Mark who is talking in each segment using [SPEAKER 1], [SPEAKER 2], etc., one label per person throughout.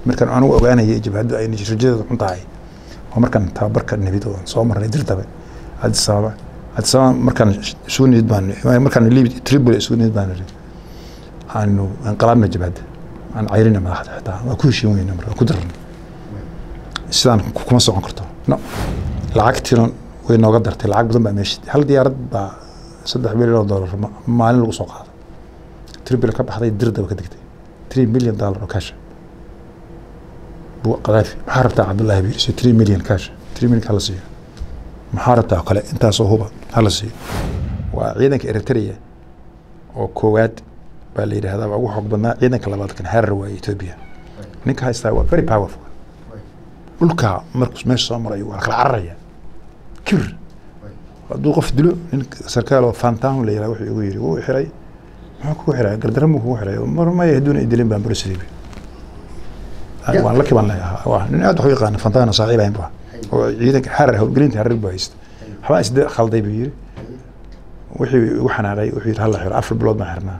[SPEAKER 1] markaan anigu ogaanaya jabhaddu ay rajadeedu xun tahay oo markaan tababarka nimid oo soo marnay dirdabe addis ababa addis ababa markaan isugu nimid baan markaan libi tripoli isugu nimid baan niri aanu inqilaabna jabhadda aan cayrina madaxda xitaa waa ku heshiin weyna marka ku darna sidaan kuma socon karto no lacagtiina way nooga dartay lacag badan baa meesha hal diyaarad baa saddex milyan oo dollar maalin lagu soo qaado tripoli ka baxday dirdaba ka degtay three million dollar oo cash buu qadaafi maxaa rabtaa cabdullaahi buu yidhi three million cash three million hala siiyo maxaa rabtaa oo kale intaasoo huba hala siiyo waa ciidanka eritrea oo koowaad baa la yidhahdaa waa ugu xoog badnaa ciidanka labaad kan harar waa ethiopia ninka haystaa waa very powerful dhulka markuu meesha soo marayo waa kala cararaya kir hadduu qof dilo nin sarkaal oo fantan la yidhaha wuxuu igu yidhi wuu xiray muxuu kugu xiray gardaran buu kugu xiray mar maya hadduuna idilin baan barosiday waan laki baan leeyahaa waa nin aad wax u yaqaana fantana saaxiib ahayn baa oo ciidanka harar howlgelinta harar buu haysta waxbaa isde khalday buu yidhi wixii igu xanaaqay wuxuu yidhi hala xiro afar bilood baan xirnaa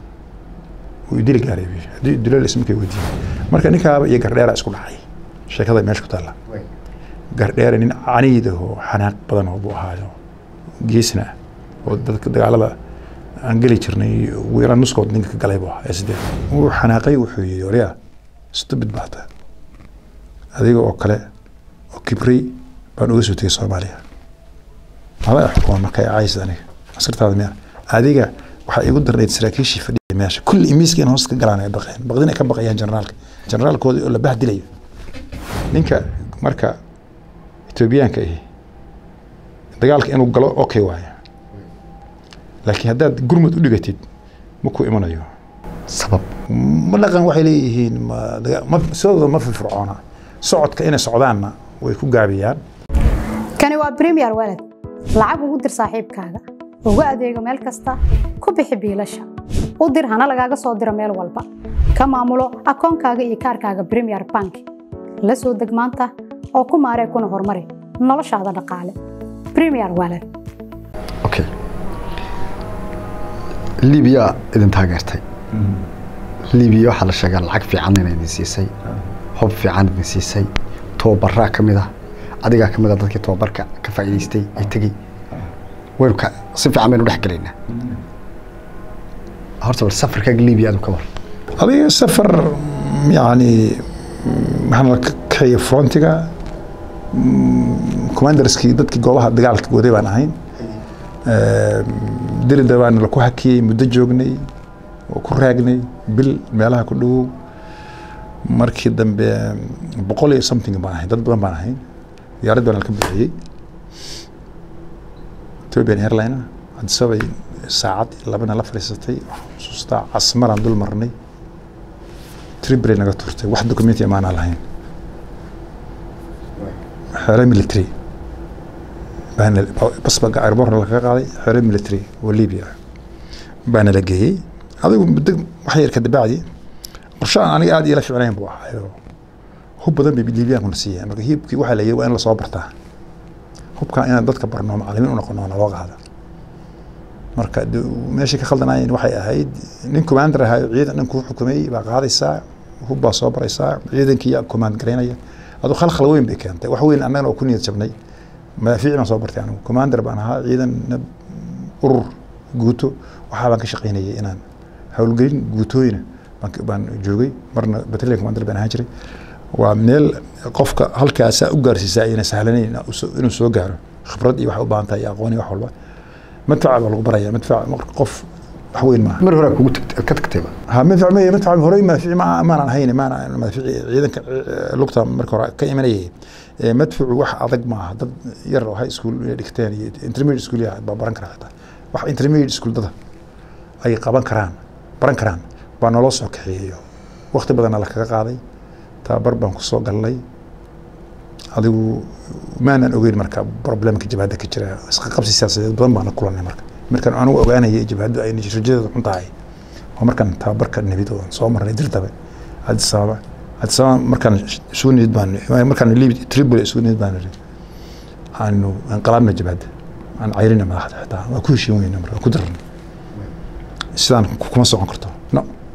[SPEAKER 1] wuu idili gaaray buu yidhi haddii dilo ismarkay weydiiyey marka ninkaaba iyo gardheera isku dhacay sheekada meesha ku taalla gardheere nin caniida oo xanaaq badan oo buu ahaayo geesna ah oo dadka dagaalada aan geli jirnay wiila nuskood ninka ka galay buu ahaa ee sideed wuu xanaaqay wuxuu yidhi oryaa stupid baa taa adiga oo kale oo kibray baan uga soo tegay soomaaliya mada xukuma marka caayis aniga askartaada miya adiga waxaa igu darnayd saraakiishii fadhiya meesha kulli imiiska in hoos ka galaan ay baqeen baqdin ay ka baqayaan generaalka generaalkooda oo la bahdilayo ninka marka etoobiyaanka ahi dagaalka inuu galo okay waaye laakiin haddaad gurmud u dhigatid ma ku imanayo
[SPEAKER 2] sabab
[SPEAKER 1] ma dhaqan waxay leeyihiin ma daga- ma sidooda ma firfircoona socodka inay socdaanna way ku gaabiyaan
[SPEAKER 3] kani waa premier walad lacag ugu dir saaxiibkaaga ugu adeego meel kasta ku bixi biilasha u dir hana lagaaga soo diro meel walba ka maamulo akoonkaaga iyo kaarkaaga premier bank la soo deg maanta oo ku maaree kuna horumari noloshaada dhaqaale premier walad
[SPEAKER 2] okay libiya idin taageertay libiya waxaa la sheegaa lacag fiican inay idin siisay hub fiican idin siisay tababaraa ka mid ah adigaa ka mid ah dadkii tababarka ka faa'iidaystay ee tegey waynu ka si fiican baynu dhex gelaynaa horta bal safarkaaga libiya adu ka war
[SPEAKER 1] adiga safar yani maxaan la kaxeeyey frontiga commanderskii dadkii goobaha dagaalka waday baan ahayn dirida baana laku hakiyey muddo joognay oo ku raagnay bil meelaha ku dhowow markii dambe boqol iyo something baan ahayn dad badan baan ahayn diyaarad baan ka bixiyey ethiopian airline adisabay saacad labana la fadhiisatay xusuustaa casmaraan dul marnay tribray naga turtay wax documenti amaanaa lahayn xeere military baana basba airborna lakaga qaaday xeere military oo libya baana la geeyey adigu muddo wax yar ka dabacdi qorshe aan aniga aad iila ficnayn buu ahaa hub badan bay libyaankuna siiyeen marka hiibkii waxaa la yidhi waa in lasoo bartaa hubkaa inaan dadka barno macalimiin u noqono naloo qaada marka de- meeshii ka khaldanaayeen waxay ahayd nin commander ahaa ciidan dhan kuu xukumay baa qaadaysaa hub baa soo baraysaa ciidankii yaa command garaynaya adu khalkhal weyn bay keentay wax weyn annagana oo ku niyad jabnay madaafiic baan soo bartay anigu commander baan ahaa ciidan urur guuto waxaa baan ka shaqaynayay inaan howlgelin guutooyina baan- baan joogay marna battalion commander baan ahaan jiray waa meel qofka halkaasaa u gaarsiisaa ayna sahlanayn inuu soo gaaro khibrad iyo wax u baahan tahay iyo aqoon iyo wax walba madfaca baa lagu baraya madfac marka qof wax weyn maaha
[SPEAKER 2] mar hore kugu tagtay ka tagtayba
[SPEAKER 1] ha madfac maya madfac horey madfici ma maanan hayn maanan madfici ciidanka eh, lugta marka hore ka imanayay Eh, madficu wax adag maaha dad yar oo high school inay dhigteen iyo intermediate school yaa baa baran kara xitaa wax intermediate school dada ay qaban karaan baran karaan baa naloo soo kaxeeyo waqti badanna la kaga qaaday tababar baan ku soo galnay adigu maanan ogeyn marka problemka jabhadda ka jira isqaqabsi siyaasadeed badan baan la kulanay marka markaan anigu ogaanayay jabhaddu ay rajadeedu xun tahay oo markaan tababarka nimid oo soo marnay dirdabe addis ababa addis ababa markaan isugu nimid baan markaan libi tripoli isugu nimid baan niri aanu inqilaabna jabhadda aan cayrina madaxda xitaa waa ku heshiin weyna marka waa ku darna sidaan kuma socon karto no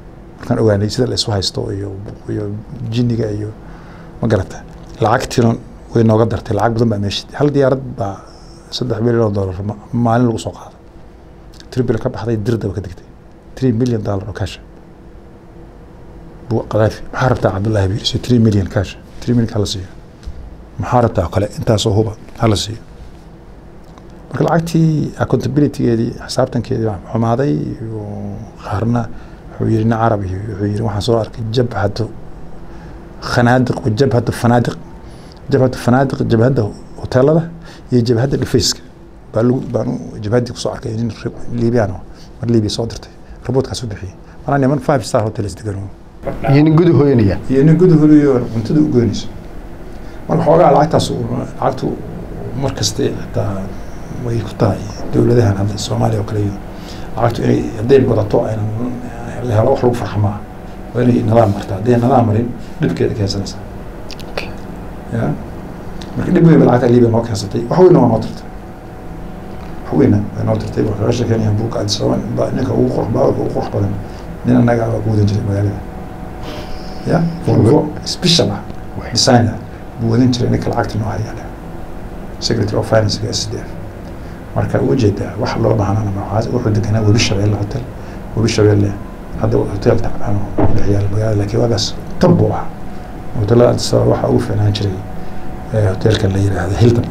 [SPEAKER 1] markaan ogaanay sida la isu haysto iyo iyo jinniga iyo ma garata lacagtiina way nooga dartay lacag badan baa meesha hal diyaarad baa saddex milyan oo dollar ma- maalin lagu soo qaado tribil ka baxday dirdaba ka degtay three million dollar oo cash buu qadaafi maxaa rabtaa cabdullaahi biir si three million cash three million hala siiyo maxaa rabtaa oo kale intaasoo huba hala siiyo marka lacagtii accountabilitygeedii xisaabtankeedii waa xumaaday iyo qaarna wuxuu yidhi nin carab iyo wuxuu yidhi waxaan soo arkay jabhatu khanaadiq wa jabhatu fanaadiq jabhatu fanaadiq jabhadda hoteelada iyo jabhadda dhufayska baa lagu baan u- jabhaddii kusoo arkay nin liibiyaan oo mar liibiya soo dirtay raboodkaas u bixiyey manaa niman five star hotels degan
[SPEAKER 2] iyo nin gudu hooyanaya
[SPEAKER 1] iyo nin gudahoodiyo cuntada u goynayso marka xoogaa lacagtaas uu- lacagtu mar kaste xitaa way ku tahay dowladahan hadda soomaaliya oo kale iyo lacagtu inay hadday badato aynan la helo wax lagu farxa maaha waa inay nidaam martaa hadday nidaam marin dhibkeeda keensanaysaa ya marka dhib weyn ba lacagta liibiya noo keensatay wax weynna waa noo tirtay wax weynna waa noo tirtay waa kaga sheekeynaya buugga adisababa ba- ninka ugu qurux baalka ugu qurux badan nin annaga baa ku wadan jiray magaalada ya volvo special ah design ah buu wadan jiray ninka lacagta noo hayaale secretary of finance s d f marka u jeedaa wax loo baahnana maxaa wuxuu deganaa webi shabeelle hotel webi shabeelle hadda hotel tacbaan oo dhex yaala magaalada laakiin waagaas tab buu ahaa hotelada Addis Ababa waxaa ugu fiicnaan jiray eh, hotelkan la yidhaahdo hilton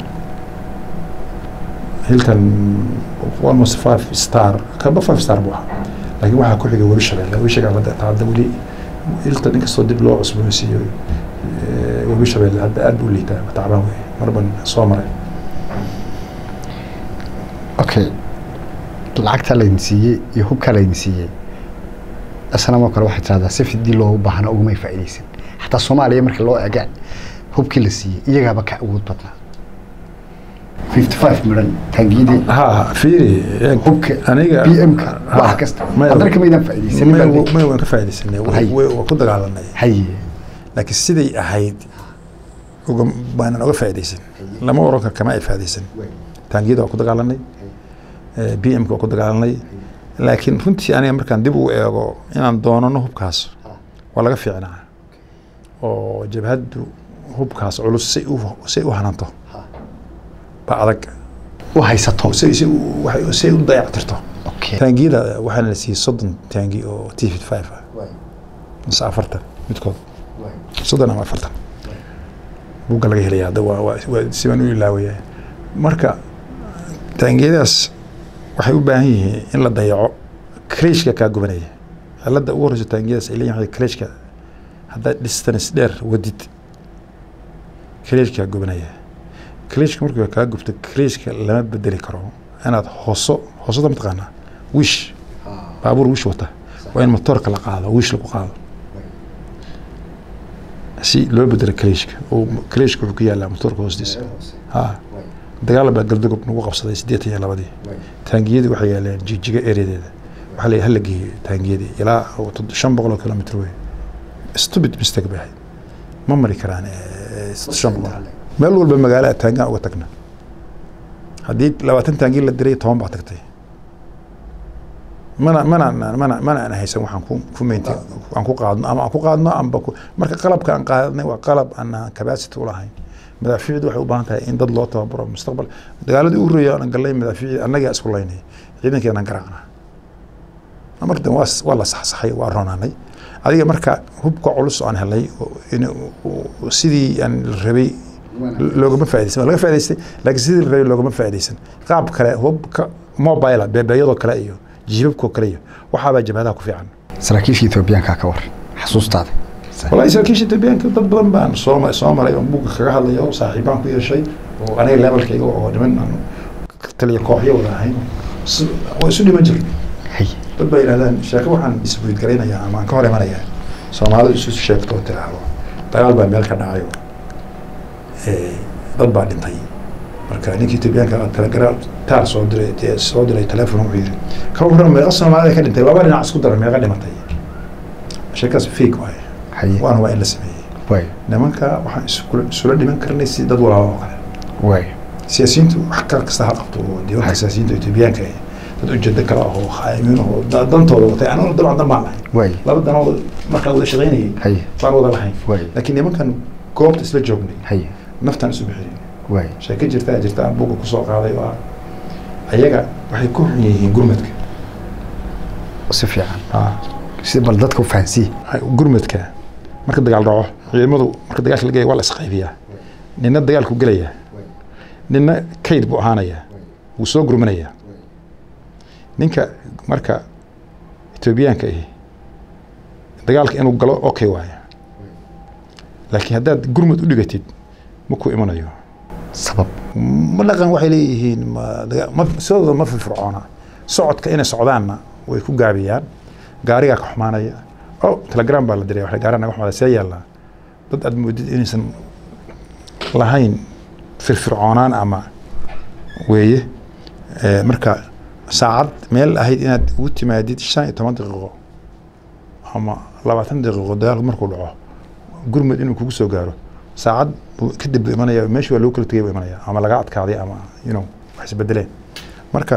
[SPEAKER 1] hilton almost five star kaba five star buu ahaa laakiin waxaa ku xigay webi shabeelle webi shabeelle hadda taa hadda weli hilton inkastoo dib loo cusboonaysiiyo eh, webi shabeelle hadda aad buu liitaa tacbaan wey marban soo maray
[SPEAKER 2] okay lacagtaa laydin siiyey iyo hubkaa laydin siiyey isnamoo kale waxay tirahdaa si fidii loogu baahna ugumay faa'iidaysan xataa soomaaliya marka loo eega hubkii la siiyey iyagaaba ka awood badnaa fifty five midhan taangiyadii
[SPEAKER 1] ha fiiri
[SPEAKER 2] hubka
[SPEAKER 1] aniga
[SPEAKER 2] BM-ka wax kasta haddana kamaydaan faa'iidaysanin baa leeyahay.
[SPEAKER 1] may waan ka faaidaysanay
[SPEAKER 2] Hay.
[SPEAKER 1] waa ku dagaalanay
[SPEAKER 2] haye
[SPEAKER 1] laakiin siday ahayd uga baanan oga faaidaysan lama oran karo kama ay faaidaysan taangiyada waa ku dagaalanay b m ka waa ku dagaalanay laakiin runtii aniga markaan dib u eego inaan doonano hubkaas waa laga fiicnaa oo jabhaddu hubkaas culus say u say u hananto ba adag
[SPEAKER 2] u haysato
[SPEAKER 1] say say u- waxay- say u dayactirto
[SPEAKER 2] okay
[SPEAKER 1] taangiyada waxaana la siiyey soddon taangi oo t fifty five ah mise afartan midkood soddon ama afartan buugga laga helaya hadda waa waa waa sibaan u ilaawaya marka taangiyadaas waxay u baahan yihiin in la dayaco kreshka kaa gubanaya cilada ugu horeyso taangiyadaas ay leeyihin kreshka haddaad distance dheer wadid kreshkaa gubanaya kreshka markuu kaa gubto kreshka lama bedeli karo inaad hoso hosada mataqaanaa wish baabuur wish wata waa in motoorka la qaado wish lagu qaado si loo bedelo kreshka oo kreshka wuxuu ku yaalaa motoorka hoostiisa ha dagaal baa galdagob nagu qabsaday siddeetan iyo labadii taangiyadii waxay yaaleen jijiga ereadeeda waxaa la hala geeyo taangiyadii ilaa tod- shan boqol oo kilomitr wey stupid mistake bay ahayd ma mari karaan eh, shan boqol meel walba magaalada taangaan uga tagna haddii labaatan taangi la diray toban baa tagtay mana mana mana mana aan haysan waxaan ku ku meynti aan ku qaadno ama aan ku qaadno amba ku marka qalabka aan qaadnay waa qalab aan capacity u lahayn madaafiicdu waxay u baahan tahay in dad loo tababaro mustaqbal dagaaladii ugu horreeyay aan galnay madaafiicii annagaa isku laynay ciidankeenaan garaacna marka dambe waa waa la saxsaxay waa roonaanay adiga marka hubka culus aan helay oo in uu- sidii aan la rabay loogama faaidaysan waa laga faa'idaystay laakiin sidii la rabay loogama faaidaysan qaab kale hubka mobile beebeeyadoo kale iyo jiibabkoo kale iyo waxaabaa jabhadaha ku fiican
[SPEAKER 2] saraakiisha etoobiyaanka ka war xasuustaada
[SPEAKER 1] والله saraakiisha etoobiyaanka dad badan baan soo ma- soo maray oo buugga kaga hadlaya oo saaxiibaan ku yeeshay oo aniga levelkayga oo niman aan taliya kooxyo wada ahayn Si- waa isu dhiman jirnay
[SPEAKER 2] haye
[SPEAKER 1] dad baa yidhahdaan sheeko waxaan isbuid garaynayaa ama aan ka hor imanayaa soomaalidu isu sheegto oo tiraahdo dagaal baa meel ka dhacayo Eh, dad baa dhintay marka ninkii etoobiyaanka ah telegram taar soo diray dee soo diray telefon wuxuu yidhi ka warran meeqa soomaalida ka dhintay laba dhinac isku dara meeqa dhimatay sheekaas fake waaye
[SPEAKER 2] haye
[SPEAKER 1] waana waa in la sameeyey
[SPEAKER 2] waay
[SPEAKER 1] nimanka waxaan iskula isula dhiman karnay si dad walaalo oo kale
[SPEAKER 2] waay
[SPEAKER 1] siyaasiyiintu wax kal kasta ha qabto oo dee waxka siyaasiyiinta etoobiyaanka ah dad ujeedo kale ahoo khaayimiin ahoo da- dantooda watay anaguna dabcan dan baan lahay
[SPEAKER 2] waay
[SPEAKER 1] laba danood markaan wada shaqaynayay
[SPEAKER 2] haye
[SPEAKER 1] baan wada lahayn
[SPEAKER 2] waay
[SPEAKER 1] laakiin nimankan goobta isla joognay
[SPEAKER 2] haye
[SPEAKER 1] naftaan isu bixiyay
[SPEAKER 2] waay
[SPEAKER 1] sheeko jirtaa jirta aan buga kusoo qaaday oo ah ayaga waxay ku xun yihiin gurmadka
[SPEAKER 2] si fiican
[SPEAKER 1] Ah,
[SPEAKER 2] si bal dadka u fahansiiye
[SPEAKER 1] gurmadka marka dagaal dhaco ciidamadu marka dagaalka la gelaya waa la isqaybiyaa nina dagaalku gelaya nina kayd buu ahaanayaa wuu soo gurmanayaa ninka marka etoobiyaanka ahi dagaalka inuu galo okay waaye laakiin haddaad gurmad u dhigatid ma ku imanayo
[SPEAKER 2] sabab
[SPEAKER 1] ma dhaqan waxay leeyihiin ma daga- ma sidooda ma firfircoona socodka inay socdaanna way ku gaabiyaan gaarigaa ka xumaanaya o telegram baa la diray waxay gaariga naga xumaada see yaallaa dad aad moodid inaysan lahayn firfircoonaan ama weeye Eh, marka saacad meel ahayd inaad ugu timaadid shan iyo toban daqiiqo ama labaatan daqiiqo dagaalku markuu dhaco gurmud inuu kugu soo gaaro saacad buu kadib buu imanaya meeshii waa loo kala tegay buu imanaya ama laga adkaaday ama you know wax isbedeleen marka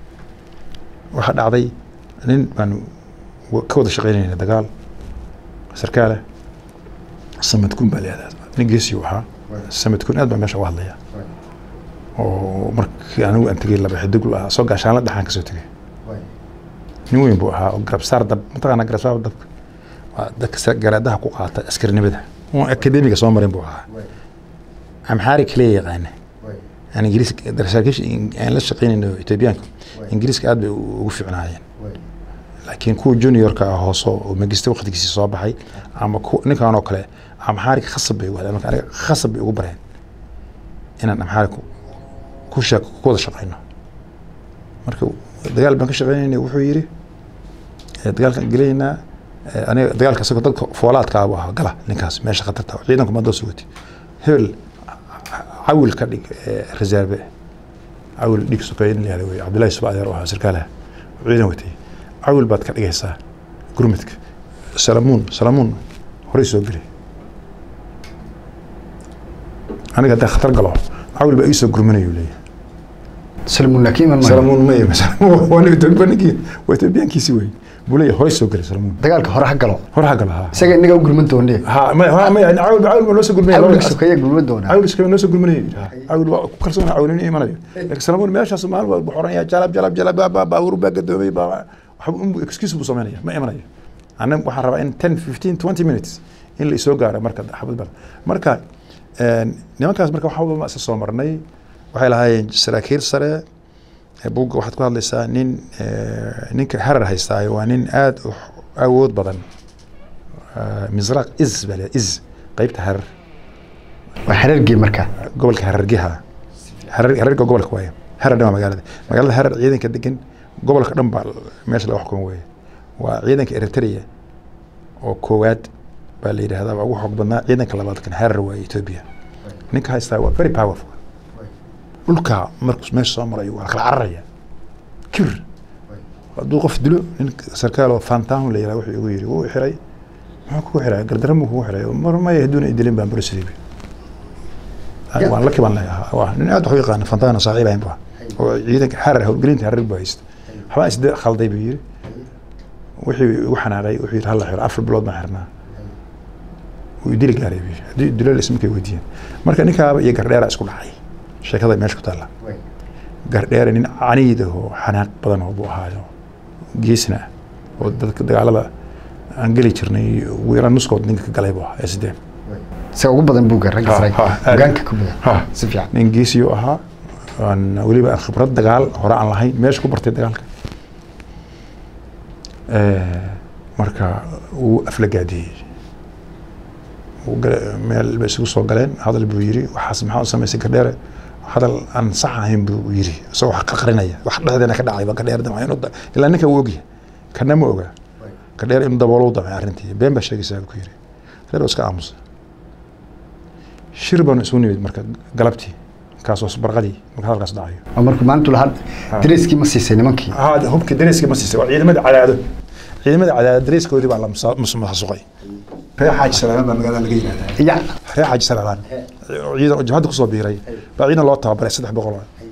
[SPEAKER 1] waxaa dhacday nin baan wa- ka wada shaqaynayna dagaal sarkaale samadkun baa leedahay nin geesii ahaa samadkun aad baa meesha uga hadlaya oo markii anigu aan tegay laba xidig ahaa soo gaashaan la dhaxaan kasoo tegay nin weyn buu ahaa oo garabsaar dab mataqaana garabsaar dabka waa dadka sa- garaadaha ku qaata askarinimada oo akademiga soo marin buu ahaa amxaari kaliya yaqaana aan ingiriis saraakiisha aan la shaqaynayno etoobiyaanka ingiriiska aad bay u- ugu fiicnaayeen laakiin kuwa juniorka ah hooso oo magista waqtigiisii soo baxay ama ku- ninkan oo kale amxaariga khasab bay ugu hadleen marka aniga khasab bay ugu bareen inaan amxaari ku ku shaq ku wada shaqayno marka dagaal baan ka shaqaynaynay wuxuu yidhi eh, dagaalkaan gelaynaa eh, aniga dagaalka isagoo dadka foolaadka abu ahaa gala ninkaas meesha khatarta ah. ciidanku ma doo sugati hebel cawil ka dhig eh, reserve cawil dhig sokeeye in la yihahdo wey cabdullahi suba adeer oo ahaa sarkaalaha oo ciidan watay cawil baad ka dhigaysaa gurmudka salamuun salamuun horey soo geli aniga haddaan khatar galo cawil baa ii soo gurmanayuu leeyahay
[SPEAKER 2] salmuun laakiin iman maayo
[SPEAKER 1] salamuun ma ima waa nin etoobiyankii waa etoobiyaankiisi wey buu leeyahay horey soo geli salamuun
[SPEAKER 2] dagaalka hore ha galo
[SPEAKER 1] hor ha gala ha
[SPEAKER 2] isaga inaga u gurman doonee
[SPEAKER 1] ha ma ha ma cawil cawil baa loo soo gurmanaya
[SPEAKER 2] awlka sokeeya gurman doonaa
[SPEAKER 1] cawil iskama noo soo gurmanaya cawil waa ku kalsoon cawil inuu imanayo laakiin salamuun meeshaas maalin walba xoranaya jalab jalab jalab baa baa baawur baa gadoomay baa waxba un excuse buu samaynaya ma imanayo anna waxaan rabaa in 10 15 20 minutes in la isoo gaaro marka xabad bal marka een, nimankaas marka waxa walba ma isa soo marnay waxay lahaayeen saraakiil sare ee buugga waxaad ku hadlaysaa nin eh, ninka harar haystaayo waa nin aad u awood badan Eh, misraq is baa la is qeybta harar
[SPEAKER 2] waa xereergii marka
[SPEAKER 1] gobolka harargeha harar hararga gobolka waaye harar dhan waa magaalada magaalada harar ciidanka degan gobolka dhan baa meesha laga xukumo weeye waa ciidanka eritrea oo koowaad baa la yidhahdaa waa ugu xoog badnaa ciidanka labaad kan harar waaye ethiopia ninka haystaa waa very powerful dhulka markuu meesha soo marayo waa kala cararaya kir hadduu qof dilo nin sarkaal oo fantahu la yidhaha wuxuu igu yidhi wuu xiray muxuu kugu xiray gardaran buu kugu xiray mar maya hadduuna idilin baan barisidii waan la kiban leeyahaa waa nin aad wax u yaqaana fantana saaxiib ahayn baa oo ciidanka harar howlgelinta harar buu haysta waxbaa isde khalday buu yidhi wixii igu xanaaqay wuxuu yidhi halla xiro afar bilood baan xirnaa wuu idili gaaray buu yidhi haddii dilo ismarkay weydiiyeen marka ninkaaba iyo gardheera isku dhacay sheekada meesha ku taalla gardheere nin caniid ah oo xanaaq badan oo buu ahaayo geesna ah oo dadka dagaalada aan geli jirnay ugu yaraan nuskood ninka ka galay buu ahaa ee sideen
[SPEAKER 2] isaga ugu badan buugga ragga
[SPEAKER 1] Ha,
[SPEAKER 2] sare
[SPEAKER 1] ha, aad.
[SPEAKER 2] hogaanka ku badan
[SPEAKER 1] Ha.
[SPEAKER 2] si fiican
[SPEAKER 1] nin geesiyuu ahaa aan weliba aan khibrad dagaal hore aan lahayn meesha ku bartay dagaalka Eh, marka wuu aflagaadiyey Wuu gala- meel bay isugu soo galeen hadal buu yiri waxaas maxaa u samaysay gardheere hadal aan sax ahayn buu yiri isagoo wax qarqarinaya wax dhexdeena ka dhacay ba gardheer damay inuu da- ilaa ninka wuu ogyahay kana ma oga gardheer inuu daboolo u damay arrintii been baa sheegaysaa buu ku yiri reer oo iska aamusa shir baanu isugu nimid marka galabtii kaasoo barqadii marka hadalkaas dhacayo
[SPEAKER 2] oo markuu maalintu lahaa dareyskii ma siisay nimankii
[SPEAKER 1] haa hubka dareyska ma siisay waa ciidamada cadaado ciidamada cadaado dareyskoodii baa la musa- mus- masuqay reer xaaji salaalaan baa magaalada laga yihahdaa
[SPEAKER 2] ya
[SPEAKER 1] reer xaaji salaalaan ciidan oo jabhadda kusoo biiray baa ciidan loo tababaray saddex boqol oo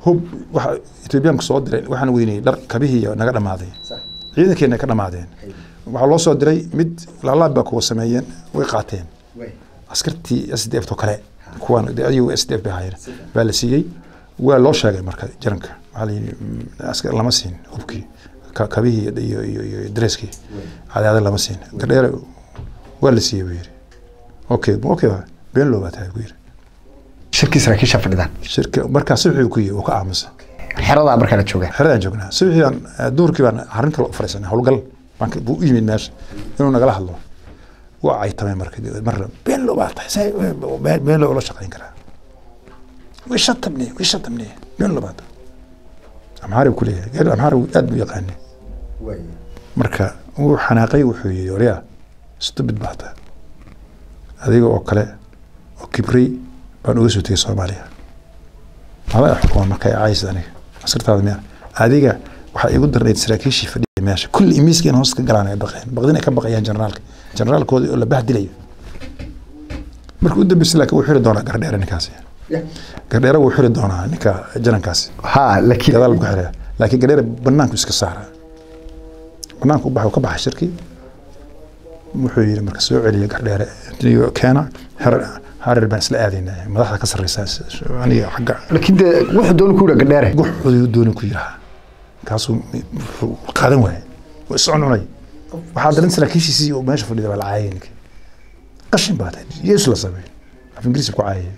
[SPEAKER 1] hub waxa etoobiyaanku soo diray waxaan weynayay dhar kabihii naga dhammaaday ciidankeena ka dhammaadeen waxaa loo soo diray mid laalaab baa kuwa sameeyeen way qaateen askartii s d f to kale kuwan ayagu s d f bay ahaayeen baa la siiyey waa loo sheegay marka jaranka waxaa la yidhi mm, askar lama siin hubkii ka- kabihii iyo iyo iyo dreskii cadaada lama siin gardheere waa la siiyey buu yidhi okay okay been loo baa tahay buu yidhi
[SPEAKER 2] shirkii saraakiisha fadhidaan
[SPEAKER 1] shirka markaa subaxii ku yihi uu ka aamusa
[SPEAKER 2] xeradaa markaa la joogaan
[SPEAKER 1] xeradaan joognaa subaxii baan eh, duhurkii baan arrin kale u fariisanay howlgal baan ka- buu u yimid meesha inuu nagala hadlo waa caytamay marka marna been loo baa tahay say been been loo la shaqayn karaa way shatamne way shatamne been loo baa tahay amxaari buu ku leeyahay gaari amxaari aad buu yaqaanay marka wuu xanaaqay wuxuu yidhi oryaa stupid baa tahay adiga oo kale oo kibray baan uga soo tegay soomaaliya mala xukuma marka ay caaysid aniga askartaada miya adiga waxaa igu darnayd saraakiishii fadhiya meesha kulli imiiskeen hoos ka galaan ay baqeen baqdin ay ka baqayaan generaalka generaalkooda oo la bahdilayo marka u dambeysay laakiin wuu xiri doonaa gardheere ninkaasi gardheere wuu xiri doonaa ninka janankaasi
[SPEAKER 2] ha laakiin
[SPEAKER 1] gadaal buu ka xiraya laakiin gardheere banaanku iska saara banaanku u baxa ka baxa shirkii wuxuu yidhi marka soo celiya gardheere iyo keena harar harar baan isla aadaynaa madaxda ka sarreysa aniga xagga
[SPEAKER 2] laakiin dee wuxuu dooni ku yidha gadheere
[SPEAKER 1] guxoodii dooni ku yiraha kaasuu wuxuu qaadan waayay waa iscuncunay waxaa daran saraakiishiisii oo meesha fadhida baa la caayay ninkii qashin baa tahay yeesu la sameey af ingiriisi ku caayay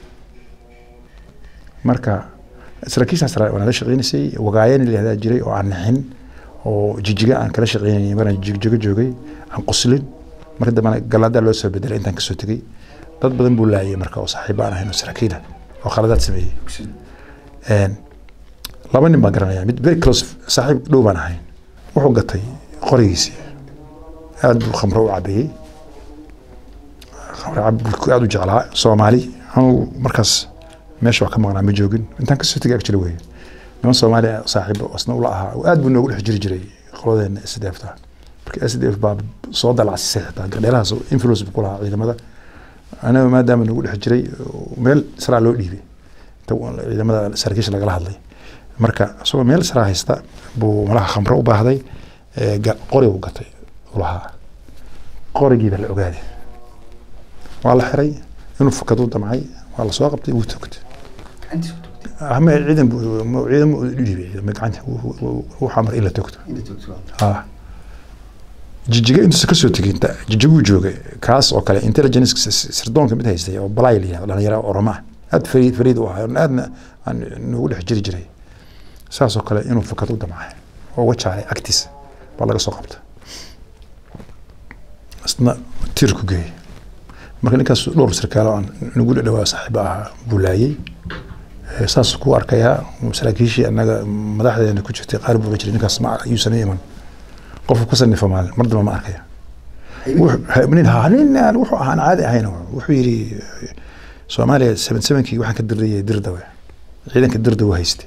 [SPEAKER 1] marka saraakiishaas ra- waa nala shaqeynaysay wagaayani la yihahdaa jiray oo aan nixin oo jijiga aan kala shaqeynayay maraan jigjigo joogay aan qoslin marka dambena galaadaa loo soo bedelay intaan kasoo tegey dad badan buu laayay marka oo saaxiib aan ahayn oo saraakiila oo khaladaad sameeyey Een, laba nin baan garanaya mid very close saaxiib dhow baan ahayn wuxuu gatay qorigiisii aad buu khamro u cabeeyey khamro cab buu aad u jeclaa soomaali anugu markaas meesha wax ka maqnaa ma joogin intaan kasoo tegay actually wey niman soomaali ah saaxiib asna ula ahaa oo aad buu noogu dhex jiri jiray qoladeena s d f ta marka s d f baa soo dalacsisay xitaa gardheelahaas oo influence buu ku lahaa ciidamada anaga maadaama nagu dhex jiray meel saraa loo dhiibay inta ciidamada saraakiisha lagala hadlay marka isagoo meel saraa haysta buu malaha khamro u baahday ee ga- qori u gatay u lahaa qorigii baa la ogaaday waa la xiray inuu fakaduu damcay waa la soo qabtay wuu togtay ama ciidan buu- mu- ciidan buu u dhiibay ciidamada gacanta wuu- wuu- wuu xamar in la togto ha jijiga intuusa kasoo tegin ta- jijiguu joogay kaas oo kale intelligence s- sirdoonka mid haystay oo balay la yihahdo dhalinyaro oroma ah aad fariid fariid u ahaa aadna aan noogu dhex jiri jiray saas oo kale inuu fakad u damcay oo uga jaaray agtiisa baa laga soo qabta isna tiir ku geeyey marka ninkaas dhowr sarkaalo aan nagu dhawaa saaxiiba ahaa buu laayey Eh, saas ku arkayaa saraakiishii annaga madaxdeena ku jirtay qaar buu jiray ninkaas ma yuusan u iman qofku ka sanifa maalin mar damba ma arkaya Wuxuu- ha- nin ha- nin aan wuxuu ahaan caadi ahayn wuxuu yidhi eh, soomaaliya seven sevenkii waxaan ka dirayay dirdawe ciidanka dirdawe haystay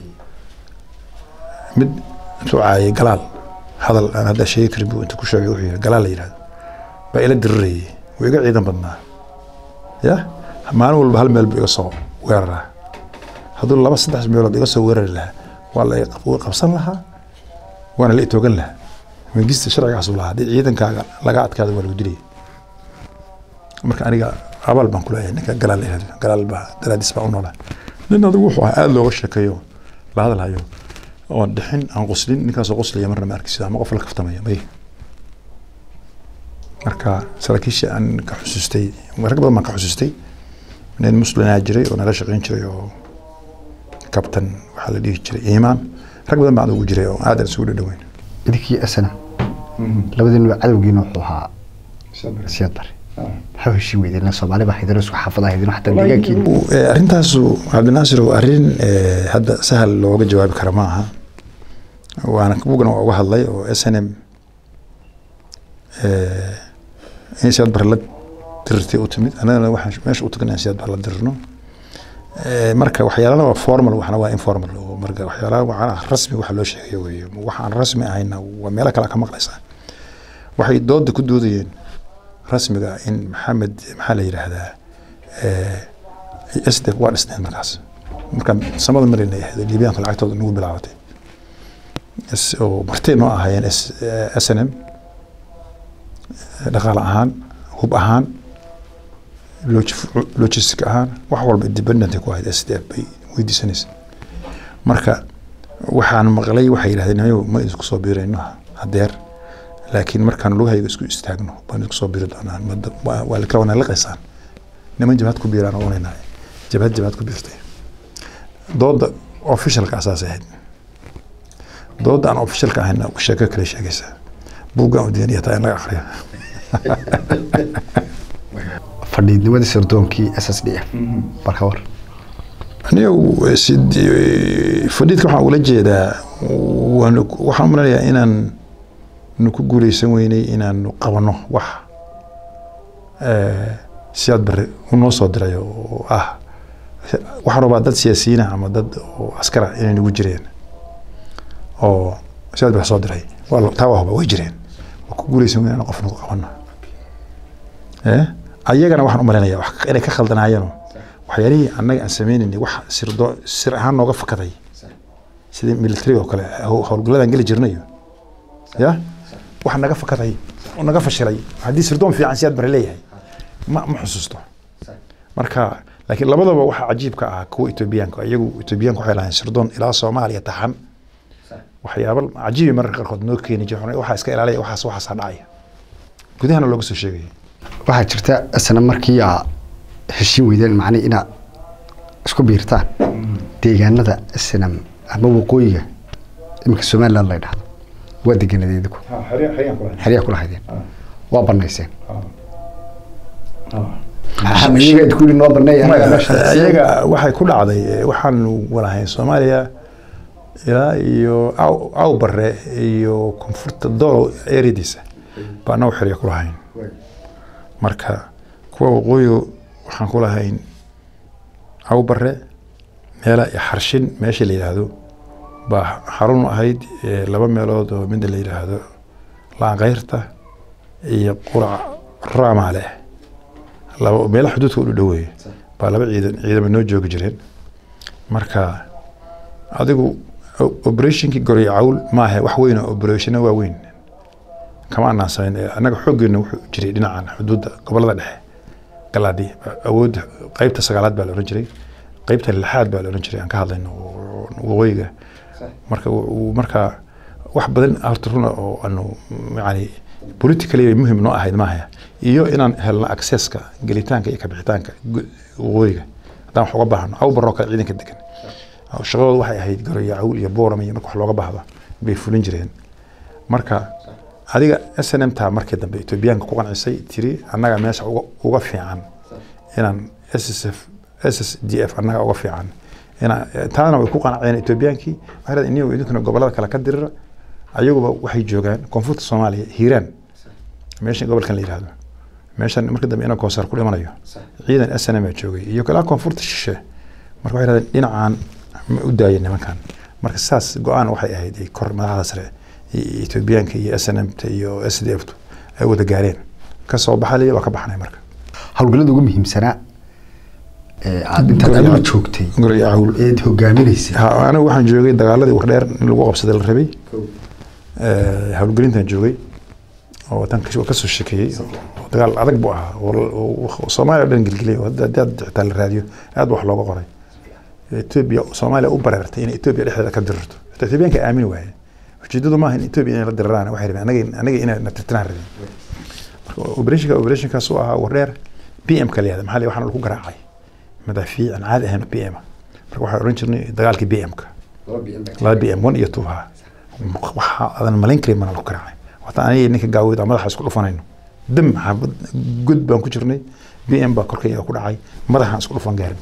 [SPEAKER 1] mid intuu caayay galaal hadal aan hadda sheegi karin buu inta ku sheegay wuxuu yidhi galaal la yidhahdo baa ila dirirayay wuu iga ciidan badnaa ya maalin walba hal meel buu iga soo weeraraa hadduu laba saddex meelood iga soo weerari lahaa waa la iga qabsan lahaa waana la itoogan lahaa mangista sharcigaas uu lahaa haddii ciidankaaga laga adkaado waa lagu dilaya marka aniga abaal baan kuleeyahay ninka galaal la yihahdo galaal baa daraadiis baa u noolaa nin adigu wuxuu ahaa aada looga sheekeeyo la hadalhayo oon dhixin aan qoslin ninkaasoo qoslaya marna ma arkisida ama qof la kaftamaya may marka saraakiisha aan ka xusuustay rag badan baan ka xusuustay nin muslinaa jiray oo nala shaqeyn jiray oo kabtan waxaa la dhihi jiray iimaan rag badan baan ugu jiray oo aadan isugu dhadhaweyn
[SPEAKER 2] idinkii asana labadiinuba cadowgiina wuxuu ahaa siyaad bare maxaa heshiin weydeen soomaali baa haydana isku xaafada haydino xataa deegaankiina
[SPEAKER 1] Eh, arrintaasu cabdinaasir waa arrin eh, hadda sahal looga jawaabi kara ma aha waana bugana waa uga hadlay oo s n m in siyaad bare la dirirtay u timid annagana waxaan meesha u tagnay in siyaad bare la dirirno Eh, marka waxyaalana waa formal waxna waa informal oo marka waxyaalaha waxaan rasmi waxa loo sheegayo weeye waxaan rasmi ahayna waa meelo kale ka maqlaysaa waxay dooda ku doodayeen rasmiga in maxamed maxaa la yidhaahdaa s d f waa dhisneen markaas markaan samada marina ahayd liibiyaanka lacagtooda nagu bilaabatay S- oo martay noo ahaayeen S- s n m dhaqaale ahaan hub ahaan log- logistic ahaan wax walba independent ku ahayd s d f bay weydiisanaysa marka waxaan maqlay waxay yidhahdeen "Hayow, ma isku soo biirayno hadeer laakiin markaan lugahayga isku istaagno baan isku soo biiri doonaa Mada- waa waa la kala wanaalaqaysaan niman jabhad ku biiraan oo unaynahay jabhad jabhad ku biirtay dooda officialka asaas ahayd dooda aan officialka ahayna sheeko kale sheegaysaa buuggaan u diyaaniya taa in laga akriyo
[SPEAKER 2] fadhiidnimadii sardoonkii s s d f marka war
[SPEAKER 1] aniga sid- fadhiidka waxaan ula jeedaa waan waxaan umalenayaa inaan nu ku guuleysan weynay inaanu qabano wax eh, siyaad bari unoo soo diray oo ah waxaan rabaa dad siyaasiyiina ama dad oo askara inay nagu jireen oo siyaad bari soo diray waa la- taa waa huba way jireen waa ku guuleysan weyn inaan qof nagu qabano Eh? ayagana waxaan u malaynayaa wax inay ka khaldanaayeenoo waxyaalihii annaga aan sameynaynay wax sirdo sir ahaan nooga fakaday sidii military oo kale haw- howlgalladan geli jirnayo ya wax naga fakaday oo naga fashilay haddii sirdoon fiican siyaad bare leeyahay ma ma xusuusto marka laakiin labadaba waxaa cajiibka ah kuwa etoobiyaanka iyagu etoobiyaanka waxay lahayn sirdoon ilaa soomaaliya taxan waxyaaba cajiibi mararka qaarkood noo keeni jira waxaa iska ilaalaya waxaas waxaasaa dhacaya gudahana looga soo sheegaya
[SPEAKER 2] waxaa jirta isna markii aa heshiin weydeen macnii inaad isku biirtaan deegaanada isna ama waqooyiga iminka somaliland la dhahdo waa degenadeed ku xeryaa kula haydeen waa banayseen maxaa iyaga ku yidhi noo baneey anaga meesha
[SPEAKER 1] iyaga waxay ku dhacday eh, waxaanu walahayn soomaaliya ilaa iyo aw aw bare iyo koonfurta doolow eryadiisa baa anagu xerya ku lahayn marka kuwa waqooyiga waxaan ku lahayn aw bare meela iyo xarshin meesha la yidhaahdo baa xarun ahayd eh, laba meelood oo midda la yidhaahdo laanqayrta iyo qurac raamaale laba meelo xuduudka u dhoweeye baa laba ciidan ciidamo noo joogi jireen marka adigu o- operationkii goryo cawl maahe wax weyn oo operationa waa weyn kama anaan samayn Eh, annaga xooggeena wuxuu jiray dhinacan xuduudda gobolada dhexe galaadi awoodda qeybta sagaalaad baa la ohan jiray qeybta lixaad baa la ohan jiray aan ka hadlayno oo- waqooyiga marka uu- uu marka wax badan horta runa oo aanu yani politically muhim noo ahayd maaha iyo inaan helno accesska gelitaanka iyo kabixitaanka gu- waqooyiga haddaan wax uga baahno aw baroo kale ciidanka degan shaqadooda waxay ahayd garoyo cawl iyo booram iyo marka wax looga baahdo bay fulin jireen marka adiga s n m taa markii dambe etoobiyaanka ku qancisay tiri annaga meesha uga, uga fiican inaan ssf ss d f annaga uga fiican ina taana way ku qanceen etoobiyaankii waxay dhahdeen inigu idinkuna gobolada kale ka dirira ayaguba waxay joogaan koonfurta soomaaliya hiiraan meesha gobolkan la yihahdo meeshan marka dambe ina koonsaar ku dhimanayo ciidan s n m aa joogay iyo kalaa koonfurta shishe marka waxay dhahdeen dhinacaan ma u daaya nimankan marka saas go-aan waxay ahayd ay kor madaxda sare iyo etoobiyaanka iyo s n m ta iyo s d f tu ay wada gaareen ka soo baxalaya waa ka baxnay marka
[SPEAKER 2] howlgallada ugu muhiimsanaa ee aad intaad adigu joogtay
[SPEAKER 1] guryo cawl
[SPEAKER 2] eed hogaaminaysay
[SPEAKER 1] Ha, anigu waxaan joogay dagaaladii wardheer in lagu qabsaday la rabay Eh, howlgelintan joogay oo tan kas- kasoo shekeeyey oo dagaal adag buu ahaa oo- oo oo soomaaliya oo dhan gelgeliyay oo hadda- haddii aad xitaa la raadiyo aad ba wax looga qoray etoobiya soomaaliya u bareertay inay etoobiya dhexdeeda ka dirirto xitaa etoobiyaanka aamini waaye ujeedadu maaha in etoobiya inay la diriraan waxay rabeen anaga anaga inay na tirtiraan rabeen marka operationka operationkaas uu ahaa wardheer p m ka la yihahda maxaa la waxaana lagu garaacay madaafiic aan caadi ahayn p m marka waxaan oran jirnay dagaalkii b m ka laba b m one iyo two ha waxa adan malayn karin mana lagu garaacay wata aniga ninka gaawid aan madaxa isku dhufanayno dam xaabad god baan ku jirnay b m baa korkayga ku dhacay madaxaan isku dhufan gaarin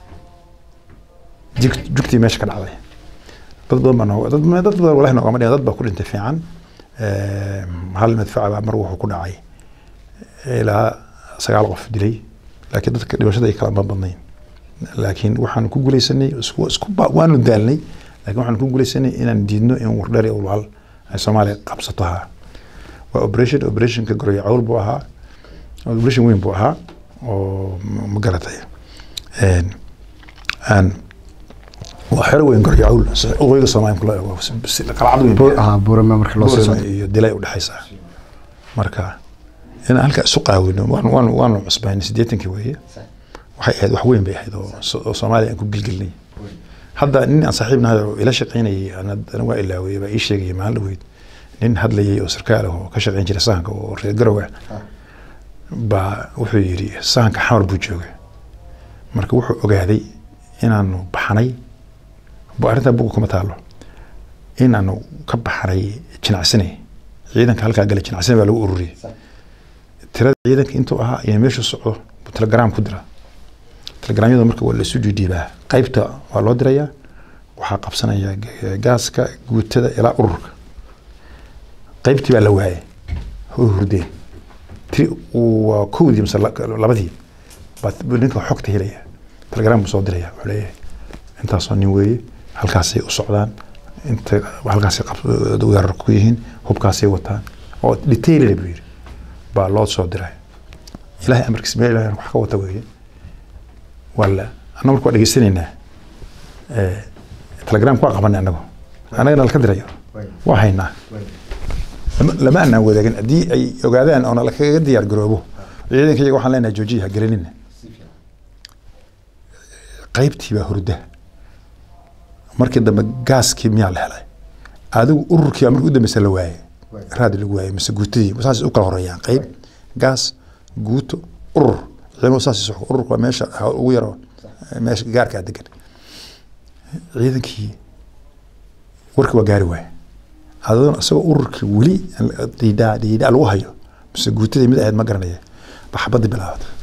[SPEAKER 1] Jig- jugtii meesha ka dhacday dad badan baa nooga dad dad badan walahi noogama dhigan dad baa ku dhintay fiican Eh, hal madfaca baa mar wuxuu ku dhacay ilaa sagaal qof dilay laakiin dadka dhimashada ay kala ma badnayn laakiin waxaan ku guuleysanay isku isku ba- waanu daalnay laakiin waxaan ku guuleysanay inaan diidno in wardheer iyo ulwal ay soomaaliya qabsato ha waa operation operationka goroyo cawl buu ahaa operation weyn buu ahaa oo ma- ma garatay Een, aan waa xero weyn goryacuul waqooyiga soomaaliya kula eego qalcad weyn
[SPEAKER 2] Bu- ah, buurame marka loo sii
[SPEAKER 1] Boorama
[SPEAKER 2] socdo
[SPEAKER 1] iyo dilay udhexaysa marka in halka isu qaawino waan waan waanu cusbayn siddeetankii weeye waxay ahayd wax weyn bay ahayd oo so- oo soomaaliya aan ku gilgilnay hadda nin aan saaxiib nahay oo ila shaqaynayay ana ana waa ilaaway baa ii sheegayay maalin dhaweyd nin hadlayay oo sarkaal ah oo ka shaqayn jiray sahanka oo reer garow ah baa wuxuu yidhi sahanka xamar buu joogay marka wuxuu ogaaday inaanu baxnay bu- arrintaa buga kuma taalo inaanu ka baxnay jinacsane ciidanka halkaa gala jinacsane baa lagu ururiyey tirada ciidanka intuu ahaa iyo meeshu socdo buu telegram ku dira telegramyada marka waa laisu dhiidhiibaa qaybta waa loo dirayaa waxaa qabsanaya ga- gaaska guutada ilaa ururka qaybtii baa la waayay way hurdeen tiri waa kowdii mise la- labadii baa buu ninka xogta helaya telegram buu soo diraya wuxuu leeyahay intaasoo nin weeye halkaasay u socdaan inta halkaasay qab- weerar ku yihiin hubkaasay wataan oo detailed buu yidhi baa loo soo diray ilaahay amarkiis meel ilaahay wax ka wata weeye wala anna marka waa dhegeysanaynaa Eh, telegramka waa qabanay annagu annagana laka dirayo waa haynaa lama- lama anaan wadaagin haddii ay ogaadaan oona lakaga diyaar garoobo ciidanka iyaga waxaan leenahay joojiya ha gelinina qaybtii baa hurda markii dambe gaaskii miyaa la helay adigu ururkii baa markii u dambeysa la waayay raadi lagu waayay mise guutadii saas u kala horeeyaan qayb gaas guuto urur ciidamadu saas isu xukun. ururku waa meesha ha- ugu yaro meesha gaarkaa degan ciidankii warkii waa gaari waaya adoon isagoo ururkii weli dhiidhaa dhiidhaa lagu hayo mise guutadii mid ahayd ma garanaya ba xabadii bilaabatay